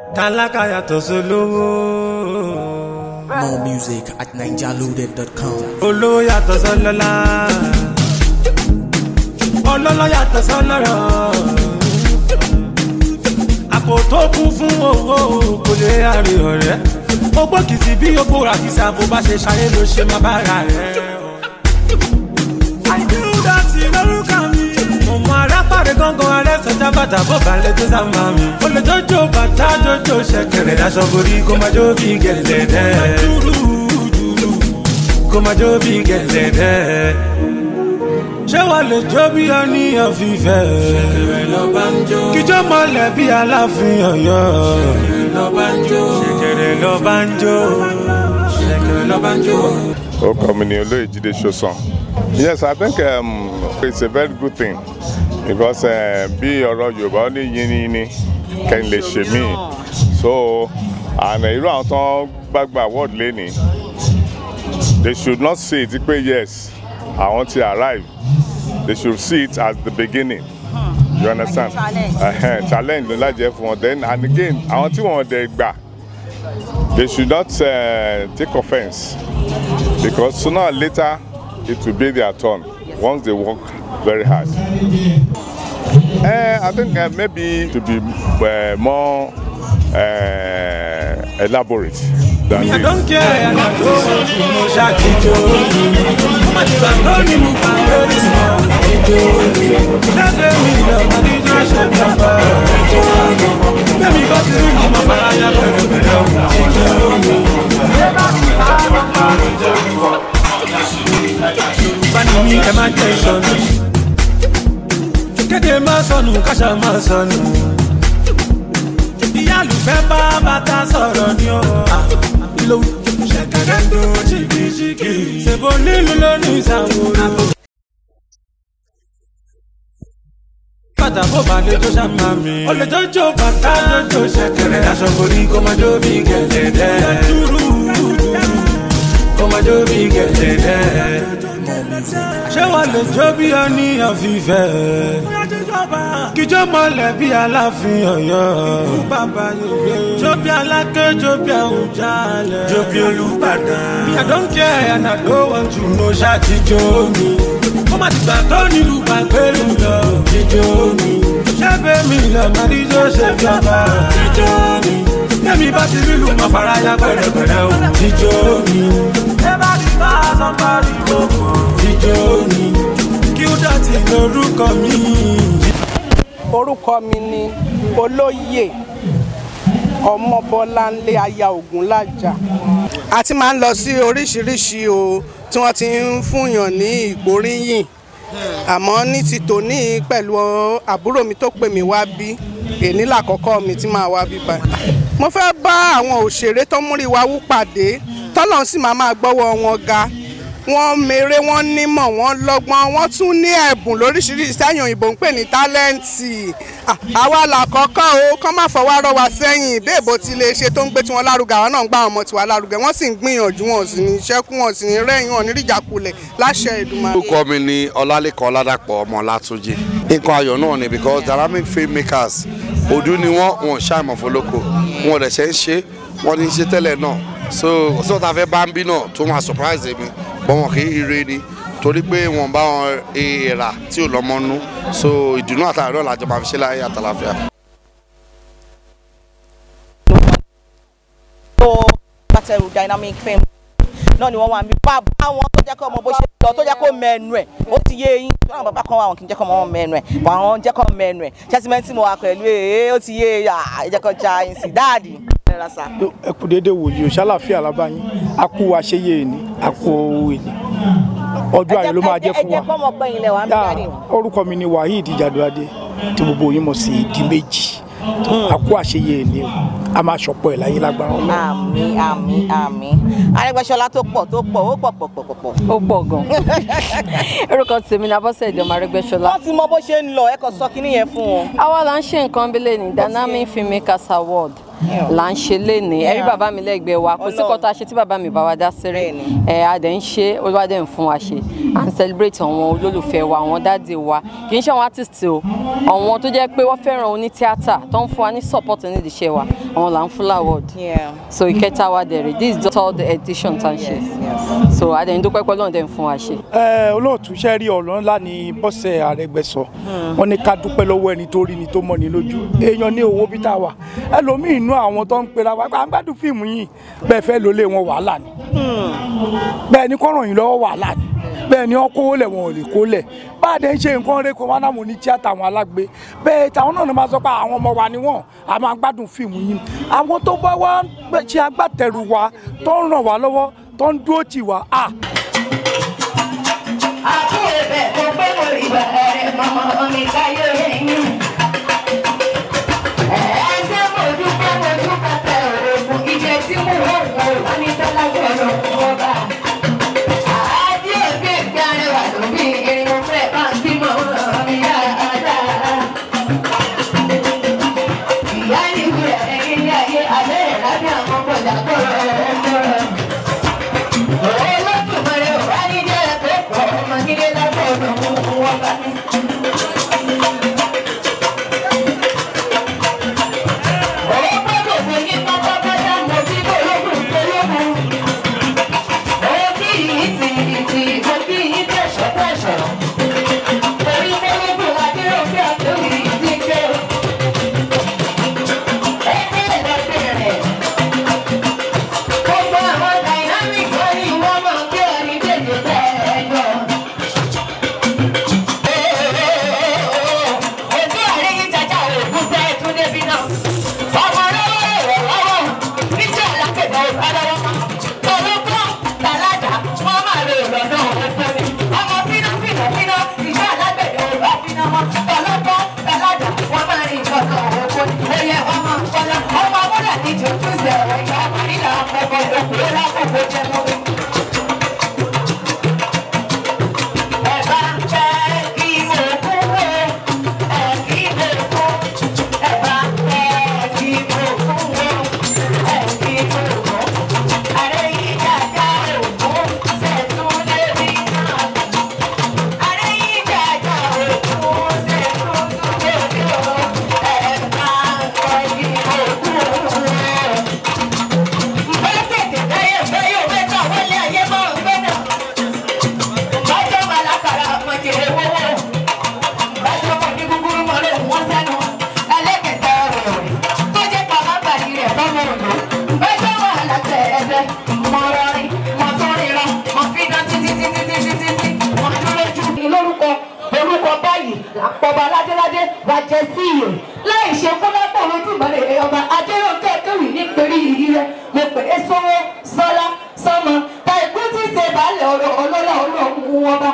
tálákà yàtọ̀ sólówó. More music at ninjaloaded.com. olówó yàtọ̀ sọlọ́lá. ọlọ́lọ́ yàtọ̀ sọlọ́rọ̀. àpò tó kún fún owó kò lè àrè ọ̀rẹ́. ó gbókìtì bí yóò bóra kìsà bó bá ṣe ṣayé ló ṣe máa bára rẹ̀. àìdúrà sí lórúkọ mi. mo mọ arápàdé gángan alẹ́ sọjá bàtà bó balẹ̀ tó sá máa mi. ó lè jọjọ bàtà jọjọ ṣẹ̀kẹ̀rẹ̀ daṣọ borí kó máa jó bí gẹ̀lẹ́dẹ́. kó máa jó bí gẹ̀lẹ́dẹ́. ṣé wàá lè jó bí ọníyàn fífẹ́. ṣẹ̀kẹ̀rẹ̀ lọ bá ń jó. kíjọ́ mọ́lẹ̀ bí aláàfin ọ̀yọ́. ṣẹ̀kẹ̀rẹ̀ lọ bá ń jó. ṣẹ̀kẹ̀rẹ̀ lọ bá ń jó. ṣẹ̀kẹ̀rẹ̀ lọ bá ń jó. orúkọ mi ni olóyè jíde ṣoṣan yes i think um, it's a very good thing because uh, bí ọ̀rọ̀ yorùbá ó ní yínníyínní kẹ́ni lè ṣe mí so and irú àwọn tó ń gbàgbà award lẹ́ni they should not see it pé yes àwọn ti arrive they should see it as the beginning you understand Challenge. uh, challenge ló lájẹ fún wọn then and again àwọn tí wọn dẹ̀ gbà they should not uh, take offence because sooner or later it will be their turn once they work very hard. Uh, I think uh, maybe to be uh, more uh, elaborate than I this. don't care, and I don't want to know Shakijo. Come on, you are going to my very small. Just let me know, my DJ shut up. Let me go to you, my fire, better, better. Bani mi ẹ máa jẹ ìsọnù. Kéde máa sọnù, káṣá máa sọnù. Ìyá àlùfẹ́ bá bàtà sọ̀rọ̀ ni ó. Ìlò ṣẹ̀kẹ̀rẹ̀ ń dún ṣìkìṣìkì. Ṣèbó nílùú lónìí ìsàwòrò. bàtà bó bá lè tó ṣàmà mi. ó lè jọjọ bàtà jọjọ ṣẹ̀kẹ̀rẹ̀. aṣọ borí kó máa jó bí gẹ̀lẹ́dẹ́. dúró kó máa jó bí gẹ̀lẹ́dẹ́. ṣé wàá lè jó bí ọníyàn fífẹ́. kíjọ́ mọ́lẹ̀ bí aláàfin ọ̀yọ́. jó bí aláké jó bí àwùjalẹ̀. jó bí olùbàdàn. I don't care and I don't want to know ṣáàtìjọ́ mi. ó má ti gbà tó nílùú pàgbélú lọ. jíjó mi. ṣẹ́gbẹ́ mi lọ máa díjọ́ ṣe fi ọba. jíjó mi. Tẹ́mi bá ti rí lù mọ́ faraya pẹ̀rẹ̀pẹ̀rẹ̀ o. jíjó mi. ẹ bá ti bá a sọ parí gbogbo. jíjó mi. kí ó dọ̀tí lórúkọ mi. orúkọ mi ni olóyè ọmọbọláńlé aya ògúnlájà a ti máa ń lọ sí oríṣiríṣi o tí wọ́n ti ń fúnyàn ní ìgbóríyìn àmọ́ ní ti tòní pẹ̀lú àbúrò mi tó pè mí wá bí èní làkọ́kọ́ mi tí máa wá bí báyìí mo fẹ́ bá àwọn òṣèré tó múrí wa wú pàdé tọ́lọ́run sì máa máa gbọ́wọ́ wọn ga wọ́n mèrè wọ́n nímọ̀ wọ́n lọ́gbọ́n wọ́n tún ní ẹ̀bùn lóríṣiríṣi sẹ́yìn òyìnbó ń pè ní tálẹ́ǹtì À, àwa làkọ́kọ́ o kọ́ má fọwọ́ rọ́ wa sẹ́yìn béèbó ti lè ṣe tó ń gbé tiwọn lárugẹ àwọn náà ń gbá àwọn ọmọ tiwa lárugẹ wọ́n sì ń gbìyànjú wọn sì ní ṣẹ́kù wọn sì ní rẹ́yìn wọn ní ríjàkulẹ̀ láṣẹ Èdùmàrè. orúkọ mi ni ọlálẹ́kan ọládàpọ̀ ọmọ látúnjì nǹkan ayọ̀ náà ni because dynamic filmmakers òdú ni wọ́n wọn ṣàìmọ̀ fọlọ́kọ wọn ò dẹ̀ ṣe ń ṣe wọ́n ní í ṣe tẹ́lẹ̀ náà so sọ́ta fẹ́ bá ń bí náà tó máa surprise mi bọ́n wọn kì í ire ni torí pé wọn bá wọn èèrà tí ò lọ́mọ nú so ìdùnnú àtàrí náà làjọ máa fi ṣe láyé àtàlàfíà. tó pàtẹ́rù dynamic film náà ni wọ́n wà mí bàbá wọn tó jẹ́ kó ọmọ bó ṣe lọ tó jẹ́ kó mẹ́nu ẹ̀ ó ti yé eyín tó náà bàbá kan wà wọn kì í jẹ́ kó ọmọ wọn mẹ́nu ẹ̀ wà wọn jẹ́ kó mẹ́nu ẹ̀ ṣẹ́símẹ́ntì mo wà pẹ̀lú ẹ̀ ó ti yé eyín à jẹ́ kó ja ẹ̀yìn sí dáàdì. ẹ ra sà. ẹ kú déédéé wòye òṣàlàfíà lábáyín a kú àṣeyẹ èní a kú owó èní ọjọ́ ayọ̀ ló máa jẹ́ fún ẹ jẹ́ wa pọ́nmọ gbẹ̀yìn lẹ̀ wá ń bí Yá, dáàdì. orúkọ mi ni waheed jaduade tí gbogbo yín mọ̀ sí di méjì a kú àṣeyẹ èní o a máa ṣọ̀pọ̀ ẹ̀ láyé lágbára ọlọ́run. àmì àmì àmì Arẹ́gbẹ́ṣọlá tó pọ̀ tó pọ̀ ó pọ̀ pọ̀ pọ̀ pọ̀ pọ̀. ó pọ̀ gan orúkọ tèmi ní abọ́sẹ̀dé ọmọ arẹ́gbẹ́ṣọlá wọ́n ti mọ bó ṣe ń lọ ẹ kò sọ kinní yẹn fún wọn. àwa là ń ṣe nǹkan bílẹ̀ ní dynamic filmmakers award là ń ṣe lénìí ẹ̀rí bàbá mi lẹ́gbẹ̀ẹ́ wa kò sí kọ́ta ṣe tí bàbá mi bá wa dá sẹ́rẹ̀ ẹ̀ a dẹ̀ ń ṣe olúwa dẹ̀ ń fún wa ṣe à ń celebrate àwọn olólùfẹ́ wa àwọn dáàdì wa kì í ṣe àwọn artist o àwọn tó jẹ́ pé wọ́n fẹ́ràn oní tíátà tó ń fún wa ní support nídìí iṣẹ́ wa àwọn là ń fún award so ìkẹta wa dẹ̀ rè this is the third edition tá a ṣe so a dẹ̀ ń dúpẹ́ pẹ́ lọ́nà dẹ̀ ń fún wa ṣe. ẹ olóòtú ṣe rí ọ̀rọ̀ ńlá ní bọ́sẹ̀ àrẹgbẹ́sọ wọn ní ká dúpẹ́ lọ́wọ́ ẹni tó rí ni tó mọ̀ ní lójú èèyàn ní owó bí tá a wà ẹlòmíì inú àwọn tó ń pera wa à ń gbádùn fíìmù yìí bẹ́ẹ̀ fẹ́ lólé wọn wàhálà ni bẹ́ẹ̀ ni kọ́ràn yìí lọ́wọ́ wàhálà ni bẹ́ẹ̀ ni wọ́n kówó lẹ̀ wọn ò lè kó lẹ̀ bá a dẹ̀ ń ṣe nǹkan rẹ̀ kó wọn náà mo ní tíátà àwọn alágbe bẹ́ẹ̀ táwọn náà máa sọ pé àwọn ọmọ wa ni wọ́n a máa gbádùn fíìmù yìí àwọn tó bá wá ṣe agbátẹrù wa tó ń ràn wá lọ́wọ́ tó ń dúró tì wá à àkúrẹ́ bẹ́ẹ̀ kó pé mo rí bẹ̀rẹ̀ mọ́mọ́ mi káyé yín. ẹ̀ẹ́sẹ̀ mo dúpẹ́ mo dúpẹ́ tẹ òògùn ìjẹ tí mo wọ̀ wọ̀ wọ́n ní tọ́lá gbọ́dọ̀ wọ́n bá. àádé òbí ìgbà rẹwà lóbi irun fẹ́ bá ń bímọ mi dáadáa. ìyá ní ìwé ẹ̀yìn ní ayé alẹ́ ìrábí àwọn bọ̀dà kọ̀rọ̀ ẹ̀kọ́rọ̀. olódùmarè ò wá ní jẹ́ ẹ̀kọ́ ọmọ nílé lágbọ̀dọ̀ wọn bá ní. Ọwọ́ gbọ́dọ̀ fún yín pátápátá mọ̀ bí ológun ológun. Òbí yìí ti ìtì òbí yìí tẹ̀sọ̀ tẹ̀sọ̀. Torí ológun adéròfin àtòwì ti gbé. Ẹgbẹ́ ẹ̀dọ́gbẹ̀rẹ̀. Gbogbo àwọn dynamics wọ́n ní wọ́n máa ń gbé ẹni tètè tẹ̀ ẹ̀jọ̀. Ojú àríyìn jàjà òògùn fẹ́ tún débi náà. Ọmọ lọ́wọ́ ẹ̀rọ lọ́wọ́ níjẹ́ alákẹ̀dẹ̀ ìbádọ́wọ́. Tòlókọ́ tàlájà wọ́n máa lè lọ́nà ọ̀fẹ́ mi. Ọmọ fínà fínà fínà ìjẹ́ alágbẹ̀dẹ̀ òògùn fínà wọn. Tòlókọ́ tàlájà wọ́n máa rí ìjọba òògùn. Oyè wọn máa ń kọ́lá. Ọmọ wọ́dà ní jù túnṣe ẹ̀rọ ìyá àmàlílà ọkọ̀ òkúrò lákòókò jẹ́ mọ́wé. Ẹ̀bá fẹ́ kí mo kú wo, ẹ̀ kí mo kú. Ẹ̀bá fẹ́ kí mo kú wo, ẹ̀ kí mo kú. Àrẹ yìí jàjà òkú, ṣẹ̀tún lébi náà. Àrẹ yìí jàjà òkú, ṣẹ̀tún lébi náà. Ẹ̀bá fẹ́ kí mo kú wo. Bẹ́ẹ̀ tètè bẹ́yẹ̀ bẹ́yẹ̀ mẹ́ta wọlé ayé máa ń gbé náà. Bájọ́ máa lákàrà mọ̀jèrè wọ́wọ́. Bájọ́ mọ̀ ní gúgúrú mọ́ ló wọ́n sẹ́nu. Ẹlẹ́kẹ̀tẹ̀ rẹ̀ tó jẹ́ pàmò bàjẹ́ rẹ̀ fọ́mọ òdò. Bájọ́ wà látẹ̀ ẹ̀bẹ̀. Mọ̀ rọrin, mọ̀ tó ríran, mọ̀ fi dán títí títí títí títí. Mọ̀ dúró jù ní lórúkọ orúkọ báyìí làpọ̀bà ládéládé wàjẹ́ sí ìyè. Láì ṣe kúnlẹ́pọ̀ lójúmọ́lẹ̀ ọba Adéròkè kéwì ní pẹ̀lú ìrírí rẹ̀. Mo pè é sọ́wọ́ sọ́lá sọ́mọ. Ta ìkú tí ṣe baálẹ̀ ọ̀rọ̀ ọlọ́lá ọlọ́run wọn bá.